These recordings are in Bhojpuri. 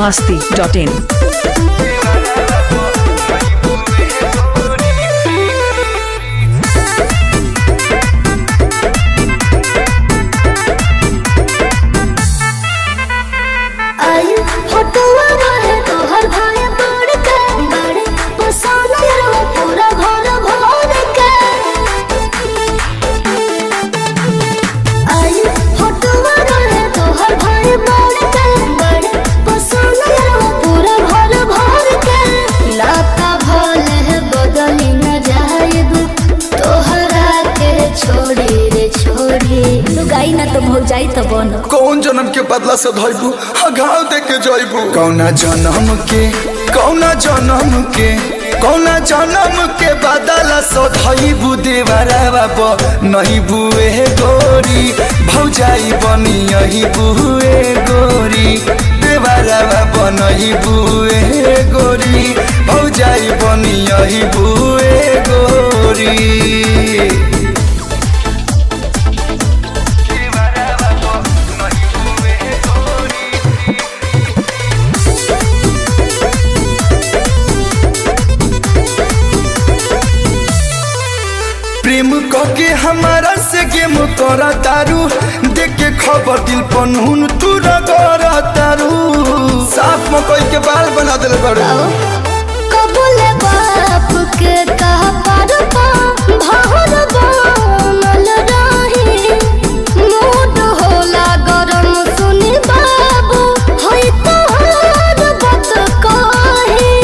masti.in. आई फोटोआ रहे तोहर भाई बड़ के बड़े पसंद रहो पूरा घर भर के आई फोटोआ रहे तोहर भाई बड़ के बड़े पसंद रहो पूरा घर भर के लाता भले बदली न जाएब तोहरा के छोड़ी रे छोड़ी लुगाई ना तो भूल जाई तो बनो कौन जन्म के बदला से धइबू घाव दे के जइबू कौना जन्म के कौना जन्म के कौना जन्म के बदला से धइबू देवरा बाब नहीं बुए गोरी भौजाई बनी यही बुए गोरी देवरा बाब नहीं बुए गोरी भौजाई बनी यही बुए गोरी प्रेम कके हमारा से गेम कर तारू देख के खबर दिल पनहुन तू रगर तारू साफ मकई के बाल बना दिल बड़ू कबूल बाप के कहा पर पा भर बनल रही मूड होला गरम सुनी बाबू होई तोहर बात कही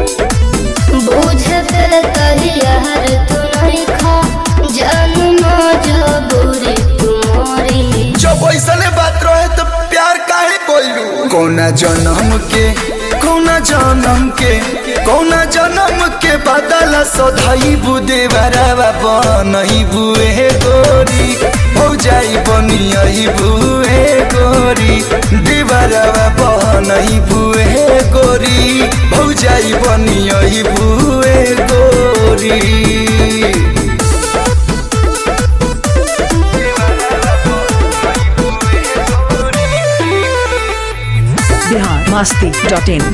बुझे पे तहियार तू नहीं खा जन्म जबूरी तुम्हारी जब ऐसने बात रहे तो प्यार काहे कोइलू कौना जन्म के कौना जन्म के कौना जन्म के बदला सधाई बुदे बराबा बनही बुए गोरी भौजाई बनी यही बुए गोरी देवरवा बनही बुए गोरी भौजाई बनी यही बुए गोरी Bihar masti.in.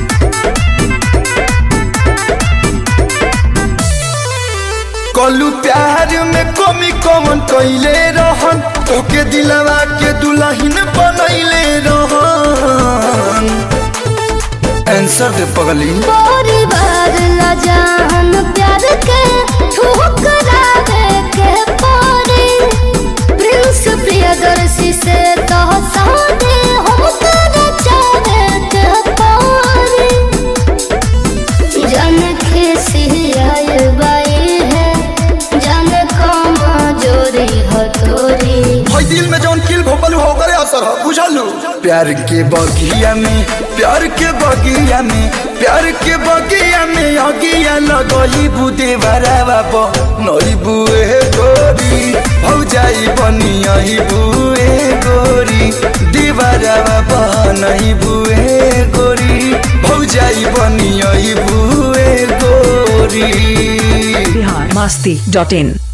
कलू प्यार में कमी कमन कैले रहन तोके दिलवा के दुल्हन बनैले रहन आंसर दे पगली परिवार ला जान प्यार के ठुकरा दे के पारे प्रिंस प्रियदर्शी से तो सादे हम तेरे चाहे के पारे जन खिसी आए बाई है जन कमा जोरी हथोरी हई दिल में जौन किल भोपल हो करे असर हो बुझलू प्यार के बगिया में प्यार के बगिया में प्यार के बगिया में अगिया लगई बुदे बराबा ब नई बुए गोरी भौजाई बनी यही बुए गोरी दीवाराबा ब नहीं बुए गोरी भौजाई बनी यही बुए गोरी Bihar masti.in.